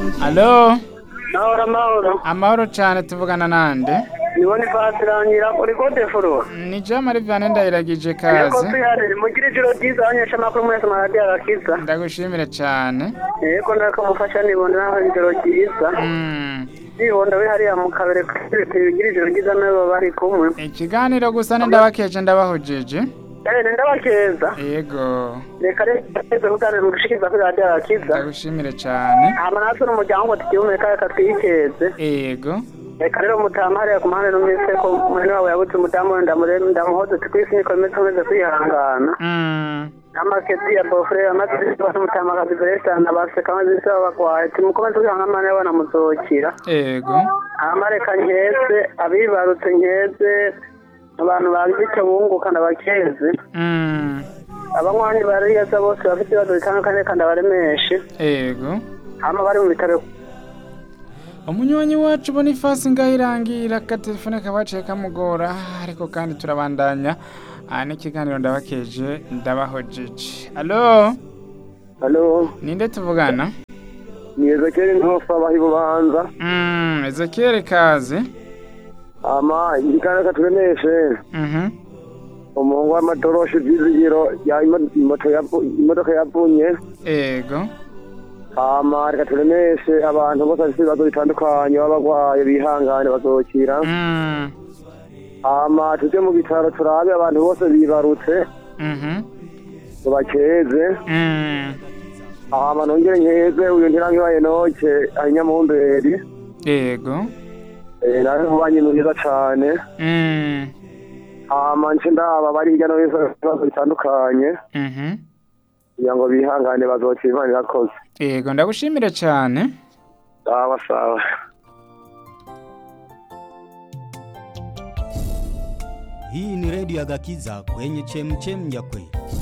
alo Mahoro mahoro. amahoro cyane tuvugana nande Nibone fasirangira uri kote furu. ni jamari vyane ndayiragije Yego kaze tuyari mugire ijoro ryiza abanyesha makuru mwese maradi agakiza. ndagushimire cyane Yego ndako mufasha nibone naho ijoro ryiza. Mm, Nibonda we hariya mu kabere kugira ijoro ryiza nabo bari kumwe. ikiganiro gusa ni ndabakeje ndabahojeje Eh ndabakeza. yego Reka reka kuganira gushikiza kuri radi agakiza. ndagushimire cyane Hama natwe n'umuryango ngo tugihumeka reka twikeze. yego Reka rero mutamu hariya ku muhanda numvise ko mwene wabo yabuze umudamu ndamurebe ndamuhoze twisi niko bimeze tumeze kwihangana. Mm, amakezi ya bofure amazi bamutamakazi beresana baseka amazi bisaba bagwaye timukomeze kwihangana nawe banamuzokira yego amareka nkeze abibarutse nkeze abantu bagize icyo bunguka ndabakeze Mm, abanywanyi bariyeza bose bafite ibibazo bitandukanye kandi abaremeshe yego hama bari mu bitaro umunywanyi wacu bonifasi ngahirangira akatelefone kabaciye kamugora ariko kandi turabandanya aha n'ikiganiro ndabakeje ndabahojeje alo halo ninde tuvugana ni ezekeri ntofa bahi bubanza Mm, ezekiel kaze ama igikanda katuremeshe Mhm, umuhungu w'amatoroshi vyizigiro ya imo- imoto yavu- imodoka yavunye yego hama reka turemeshe abantu bose bafite ibibazo bitandukanye baba barwaye bihangane bazokira Mm, hama tuje mu bitaro turabe abantu bose bibarutse mhm, tubakeze mm, hama nongere nkeze uyu ntirangibaye noke ari nyamumberi yego Eh, nawe mubanye mwiza cane Mm, hama nce ndaba bari hirya no hino bafite ibibazo bitandukanye mhm, kugira ngo bihangane bazokira imana irakoze yego ndagushimire cyane sawa sawa Hii ni redio ya Gakiza kwenye chemchem ya kweli.